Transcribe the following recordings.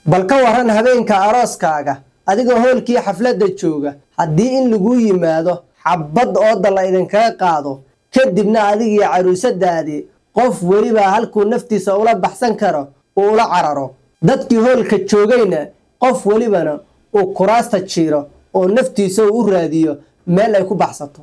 bal ka waran habeenka arooskaaga adigoo hoolkii xafladda jooga haddii in laguu yimaado xabbad ooda la idinkaga qaado kadibna adigii caruusadaadii qof welibaa halkuu naftiisa ula baxsan karo uu ula cararo dadkii hoolka joogayna qof welibana uu kuraasta jiiro oo naftiisa uu u raadiyo meel ay ku baxsato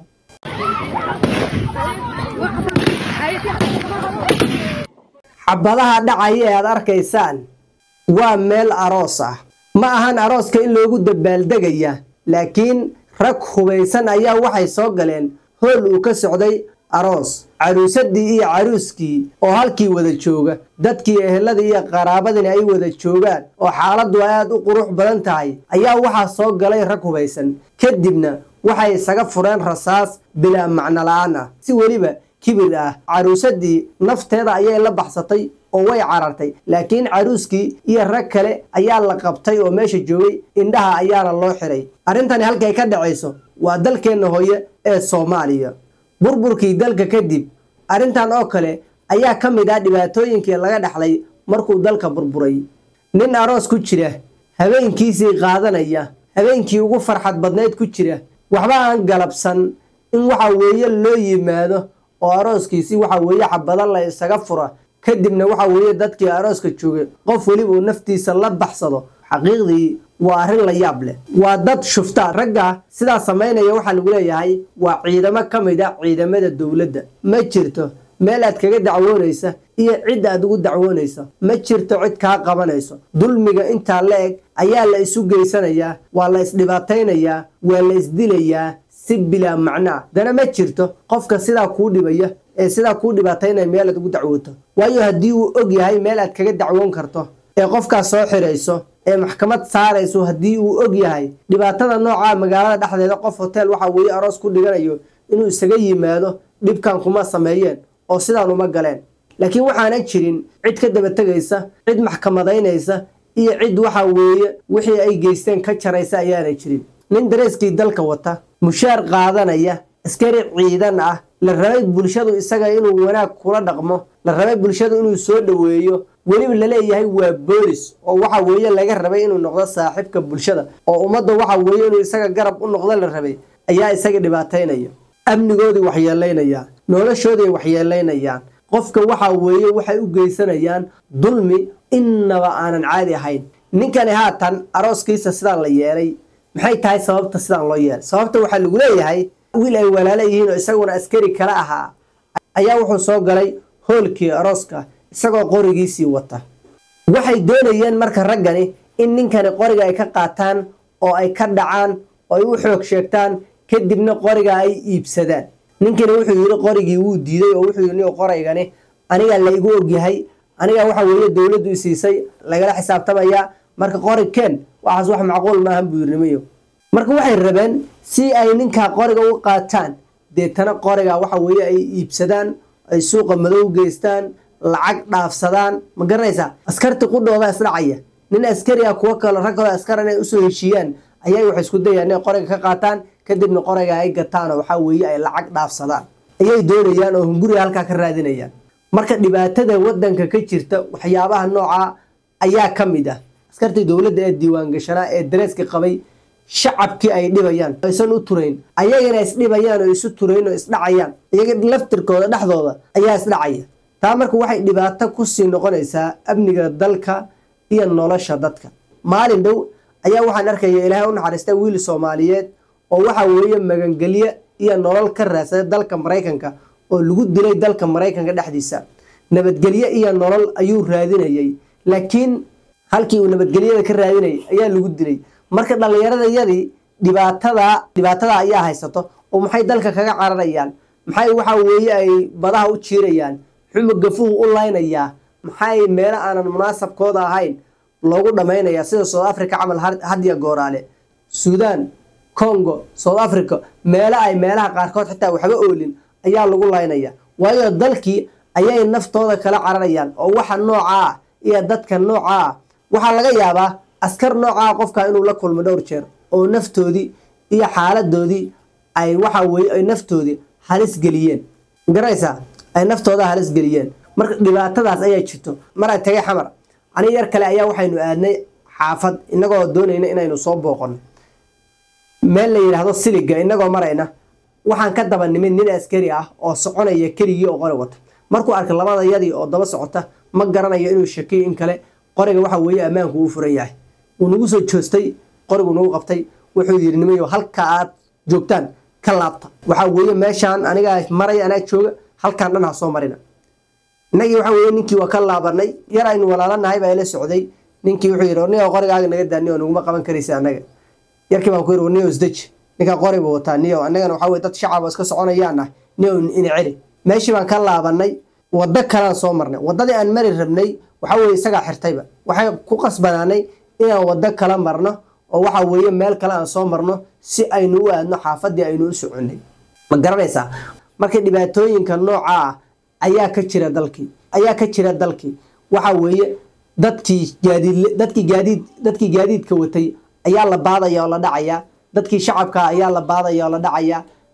xabadaha dhacaya ee aad arkaysaan waa meel aroos ah ma ahan arooska in loogu dabaaldegaya laakiin rag hubaysan ayaa waxay soo galeen hool uu ka socday aroos caruusadii iyo caruuskii oo halkii wada jooga dadkii eheladii iyo qaraabadina ay wada joogaan oo xaaladdu aad u qurux badan tahay ayaa waxaa soo galay rag hubaysan kadibna waxay isaga fureen rasaas bilaa macno la-aan ah si weliba kibir ah caruusadii nafteeda ayay la baxsatay oo way carartay laakiin caruuskii iyo rag kale ayaa la qabtay oo meesha joogay indhaha ayaana loo xiray arrintani halkay ka dhacayso waa dalkeenna hooye ee soomaaliya burburkii dalka kadib arrintan oo kale ayaa ka mid ah dhibaatooyinkii laga dhaxlay markuu dalka burburay nin aroos ku jira habeenkiisii qaadanaya habeenkii ugu farxad badnayd ku jira waxba aan galabsan in waxa weeye loo yimaado oo arooskiisii waxa weeye xabada la isaga fura kadibna waxa weeye dadkii arooska joogay qof weliba uu naftiisa la baxsado xaqiiqdii waa arrin la yaab leh waa dad shufta ragga sidaa samaynaya waxaa lagu leeyahay waa ciidamo ka mid a ciidamada dowladda ma jirto meel aad kaga dacwoonaysa iyo cid aad ugu dacwoonaysa ma jirto cid kaa qabanayso dulmiga intaa la eg ayaa la isu geysanayaa waa la isdhibaataynayaa waa la isdilayaa si bilaa macnaa dana ma jirto qofka sidaa kuu dhibaya ee sidaa kuu dhibaataynaya meel aad ugu dacwooto waayo haddii uu og yahay meel aad kaga dacwoon karto ee qofkaas soo xirayso ee maxkamad saarayso haddii uu og yahay dhibaatada noocaa magaalada dhexdeeda qof hotel waxa weeye aroos ku dhiganayo inuu isaga yimaado dhibkan kuma sameeyeen oo sidaan uma galeen laakiin waxaanan jirin cid ka daba tegaysa cid maxkamadaynaysa iyo cid waxa weeye wixii ay geysteen ka jaraysa ayaana jirin nin dareeskii dalka wata mushaar qaadanaya askari ciidan ah la rabay bulshadu isaga inuu wanaag kula dhaqmo la rabay bulshadu inuu soo dhoweeyo weliba laleeyahay waa boolis oo waxa weeye laga rabay inuu noqdo saaxiibka bulshada oo ummadda waxa weeye inuu isaga garab u noqdo la rabay ayaa isaga dhibaataynaya amnigoodii waxyeelaynayaan noloshoodii waxyeelaynayaan qofka waxa weeye waxay u geysanayaan dulmi innaba aanan caadi ahayn ninkani haatan arooskiisa sidaan la yeelay maxay tahay sababta sidaan loo yeelay sababta waxaa lagu leeyahay wiil ay walaala yihiin oo isaguna askari kala ahaa ayaa wuxuu soo galay hoolkii arooska isagoo qorigiisii wata waxay doonayeen marka raggani in ninkani qoriga ay ka qaataan oo ay ka dhacaan oo ay u xoog sheegtaan kadibna qoriga ay iibsadaan ninkani wuxuu yidhi qorigii wuu diiday oo wuxuu yidhi qoraygani anigaa la igu ogyahay anigaa waxa weeye dowladdu isiisay lagala xisaabtamayaa marka qori keen waxaas wax macquul maahan buu yidhi nimayo marka waxay rabeen si ay ninkaa qoriga u qaataan deetana qoriga waxa weeye ay iibsadaan ay suuqa madow geystaan lacag dhaafsadaan ma garanaysaa askarti qudhooda isdhacaya nin askari ah kuwo kale rag kaloo askar inay usoo heshiiyaan ayay waxay isku dayaan inay qoriga ka qaataan kadibna qoriga ay gataan oo waxaa weeye ay lacag dhaafsadaan ayay doonayaan oo hunguriga halkaa ka raadinayaan marka dhibaatada wadanka ka jirta waxyaabaha noocaa ayaa ka mid ah askartii dowladda ee diiwaangashanaa ee dareeska qabay shacabkii ay dhibayaan aysan u turayn ayagana isdhibayaan oo isu turayn oo isdhacayaan iyaga laftirkooda dhexdooda ayaa isdhacaya taa marka waxay dhibaato kusii noqonaysaa amniga dalka iyo nolosha dadka maalin dhow ayaa waxaan arkaya ilaahay u naxariista wiil soomaaliyeed oo waxa weeye magangelye iyo nolol ka raadsaday dalka maraykanka oo lagu dilay dalka maraykanka dhexdiisa nabadgelye iyo nolol ayuu raadinayay laakiin halkii uu nabadgelyada ka raadinayay ayaa lagu dilay marka dhallinyaradayadii dhibaatada dhibaatada ayaa haysato oo maxay dalka kaga cararayaan maxay waxa weeye ay badaha u jiirayaan xuma gafuhu u laynayaa maxay meelo aanan munaasabkooda ahayn loogu dhammaynayaa sida south africa camal hadiya gooraale suudaan congo south africa meelo ay meelaha qaarkood xitaa waxba oolin ayaa lagu laynaya waayo dalkii ayay naftooda kala cararayaan oo waxa noocaa ah iyo dadka noocaa ah waxaa laga yaabaa askar noocaa qofka inuu la kulmo dhowr jeer oo naftoodii iyo xaaladoodii ay waxa weye ay naftoodii halis geliyeen garanaysaa ay naftooda halis geliyeen marka dhibaatadaas ayaa jirto mar ay tagay xamar aniga yar kale ayaa waxaynu aadnay xaafad innagoo doonayna inaynu soo booqonno meel la yidhaahdo siliga innagoo marayna waxaan ka daba nimid nin askari ah oo soconaya keligii oo qori wata markuu arkay labada yadii oo daba socota ma garanayo inuu shakiyo in kale qoriga waxa weeye ammaanku uu furan yahay wuu nagu soo joostay qorigu nagu qabtay wuxuu yidhi nimayo halka aad joogtaan ka laabta waxaa weeye meeshaan anigaa maraya anaa jooga halkaan dhan ha soo marina innagii waxa weeye ninkii waa ka laabanay yar aynu walaalanahay baa ila socday ninkii wuxuu yidhi niyo qorigaaga naga daani oo naguma qaban karaysa annaga yarkii baan ku yidhi niyo isdeji ninkaa qori buu wataa niyo annagana waxaa weye dad shacab iska soconayaan ah niyo ina celi meeshii baan ka laabanay waddo kalaan soo marnay waddadii aan mari rabnay waxaa weeye isagaa xirtayba waxay ku qasbanaanay inaan waddo kala marno oo waxa weeye meel kale aan soo marno si aynu u aadno xaafadii aynu u soconnay ma garanaysaa marka dhibaatooyinka nooca ah ayaa ka jira dalkii ayaa ka jira dalkii waxa weeye dadkii gaadiid dadkii gaadiid dadkii gaadiidka watay ayaa la baadaya oo la dhacaya dadkii shacabka ayaa la baadaya oo la dhacaya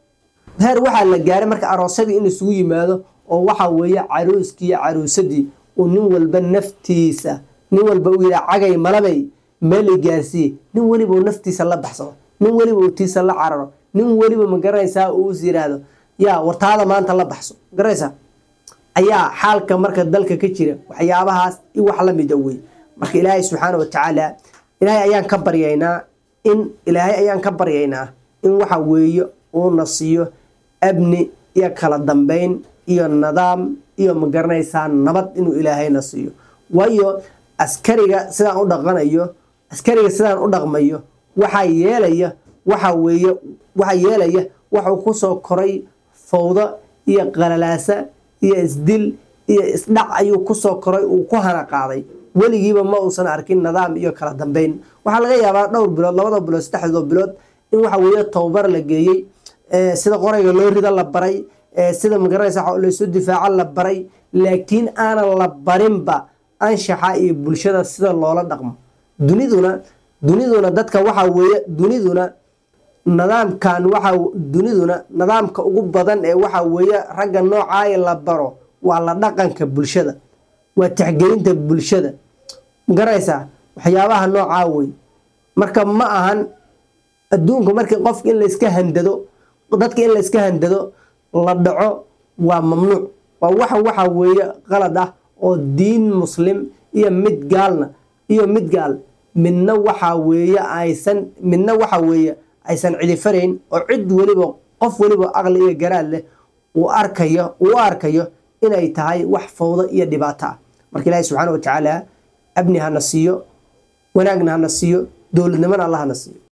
heer waxaa la gaaray marka aroosadii in isugu yimaado oo waxa weeye caruuskii iyo caruusadii uu nin walba naftiisa nin walba uu yidhaha cagay malabay meel i gaarsiiye nin weliba uu naftiisa la baxsado nin weliba uu tiisa la cararo nin weliba ma garanaysaa uu is yidhaahdo yaa wartaada maanta la baxso ma garanaysaa ayaa xaalka marka dalka ka jira waxyaabahaas i wax la mida wey marka ilaahay subxaana wa tacaala ilaahay ayaan ka baryaynaa in ilaahay ayaan ka baryaynaa in waxa weeye uuna siiyo abni iyo kala dambeyn iyo nidaam iyo ma garanaysaa nabad inuu ilaahayna siiyo waayo askariga sidaan u dhaqanayo askariga sidaan u dhaqmayo waxaa yeelaya waxa weeye waxaa yeelaya waxuu kusoo koray fawdo iyo qalalaasa iyo isdil iyo isdhac ayuu kusoo koray uu ku hana qaaday weligiiba ma uusan arkin nidaam iyo kala dambeyn waxaa laga yaabaa dhowr bilood labada bilood saddexdoo bilood in waxa weeye tababar la geeyey sida qorayga loo rida la baray sida magaranaysa laysu difaaco la baray laakiin aanan la barinba anshaxa iyo bulshada sida loola dhaqmo duniduna duniduna dadka waxa weeye duniduna nidaamkan waxa duniduna nidaamka ugu badan ee waxa weeye ragga noocaaya la baro waa la dhaqanka bulshada waa tixgelinta bulshada magaranaysaa waxyaabaha noocaa wey marka ma ahan adduunka markii qofka in layska handado dadka in layska handado la dhaco waa mamnuuc waa waxa waxa weeye qalad ah oo diin muslim iyo mid gaalna iyo mid gaal midna waxa weeye aysan midna waxa weeye aysan cidifarayn oo cid weliba qof weliba aqli iyo garaad leh uu arkayo uu arkayo inay tahay wax fawdo iyo dhibaato ah marka ilaahi subxaana wa tacaala abni hana siiyo wanaagna hana siiyo dowladnimona alla hana siiyo